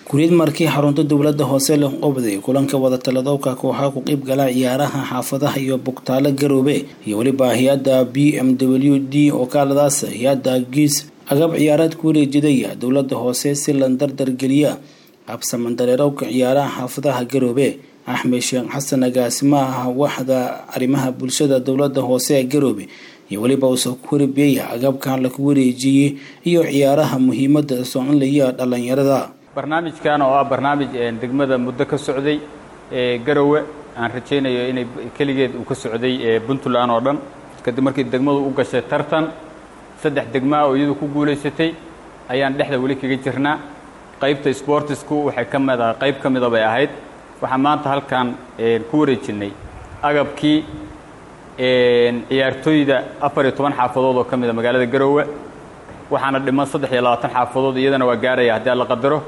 guriyad markii xarunta dowlada hoose leh qobday kulanka wadatalladowka kooxaha ku qeyb gala ciyaaraha xaafadaha iyo bugtaalo garoobe iyo weliba hay-adda b m w d oo kaaladaas hay-adda giis agab ciyaareed ku wareejidaya dowlada hoose si la dardargeliya habsamandareerowka ciyaaraha xaafadaha garoobe axmed sheekh xasan agaasimaha waxda arrimaha bulshada dowlada hoose ee garoobe iyo weliba uusoo ku waribeeya agabkan laku wareejiyey iyo ciyaaraha muhiimada soconlaya dhalinyarada barnaamijkan oo ah barnaamij degmada muddo ka socday ee garowe aan rajaynayo inay keligeed uu ka socday puntland oo dhan kadib markii degmadu u gashay tartan saddex degmaa oo iyadu ku guulaysatay ayaan dhexda weli kaga jirnaa qaybta sportisku waxay ka mid ah qayb ka mida bay ahayd waxaan maanta halkan ku wareejinnay agabkii ciyaartooyda afar iyo toban xaafadood oo ka mida magaalada garowe waxaana dhiman saddex iyo labaatan xaafadood iyadana waa gaaraya haddii alla qadaro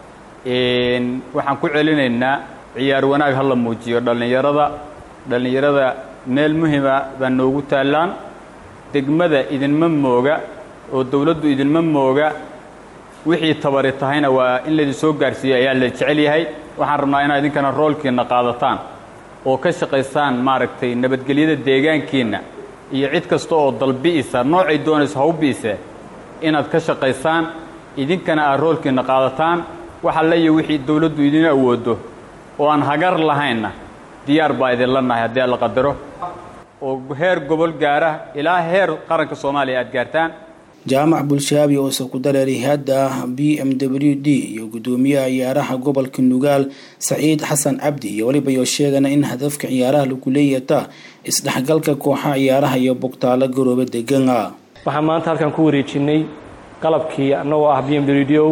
waxaan ku celinaynaa ciyaar wanaag ha la muujiyo dhallinyarada dhallinyarada meel muhima baa noogu taallaan degmada idinma mooga oo dawladdu idinma mooga wixii tabari tahayna waa in laydin soo gaarsiiyo ayaa la jecel yahay waxaan rabnaa inaad idinkana roolkiinna qaadataan oo ka shaqaysaan maaragtay nabadgelyada deegaankiinna iyo cid kasta oo dalbi'isa noocay doonayso ha u bi'ise inaad ka shaqaysaan idinkana aad roolkiinna qaadataan waxa la iyo wixii dawladdu idin awoodo oo aan hagar lahaynna diyaar baa idinla nahay haddii alla qadaro oo heer gobol gaara ilaa heer qaranka soomaaliya aad gaartaan jaamac bulshaabi oose ku dareeray hay-adda b m w d iyo guddoomiyaha ciyaaraha gobolka nugaal saciid xasan cabdi iyo weliba yoo sheegana in hadafka ciyaaraha lagu leeyata isdhexgalka kooxaha ciyaaraha iyo bugtaalo garoobe degana waxaan maanta halkan ku wareejinay qalabkii annagoo ah b m w d o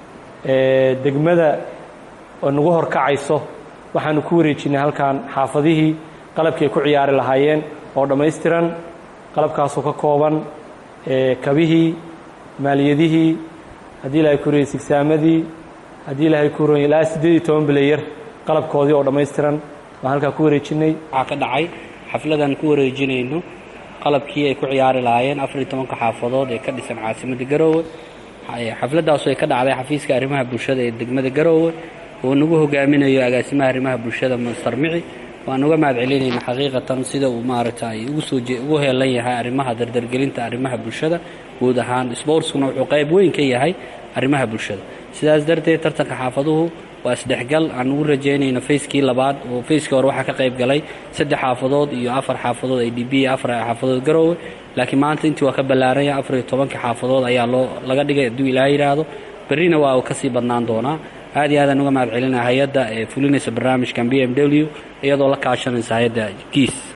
degmada oo nagu horkacayso waxaanu ku wareejinay halkan xaafadihii qalabkii ay ku ciyaari lahaayeen oo dhammaystiran qalabkaasoo ka kooban kabihii maaliyadihii haddii ilahay ku reyay sigsaamadii haddii ilahay ku roy ilaa siddeed iyo toban bilayar qalabkoodii oo dhammaystiran waan halkaa ku wareejinay waxaa ka dhacay xafladan ku wareejinayno qalabkii ay ku ciyaari lahaayeen afar iyo tobanka xaafadood ee ka dhisan caasimadda garoowe xafladaasu ay ka dhacday xafiiska arrimaha bulshada ee degmada garoowe oo nagu hogaaminayo agaasimaha arrimaha bulshada masar mici waan uga mahad celinayna xaqiiqatan sida uu maaragtay ugu soo ugu heelan yahay arrimaha dardargelinta arrimaha bulshada guud ahaan sportskuna wuxuu qayb weyn ka yahay arrimaha bulshada sidaas darteed tartanka xaafaduhu waa isdhexgal aan ugu rajaynayno fayskii labaad oo fayskii hore waxaa ka qayb galay saddex xaafadood iyo afar xaafadood ay d b iyo afar xaafadood garoowe laakiin maanta intii waa ka ballaaranya afar iyo tobanka xaafadood ayaa loo laga dhigay hadduu ilaa yidhaahdo berrina waa kasii badnaan doonaa aad iyo aadaan uga mahad celinaya hay-adda ee fulinaysa barnaamijkan b m w iyadoo la kaashanaysa hay-adda giis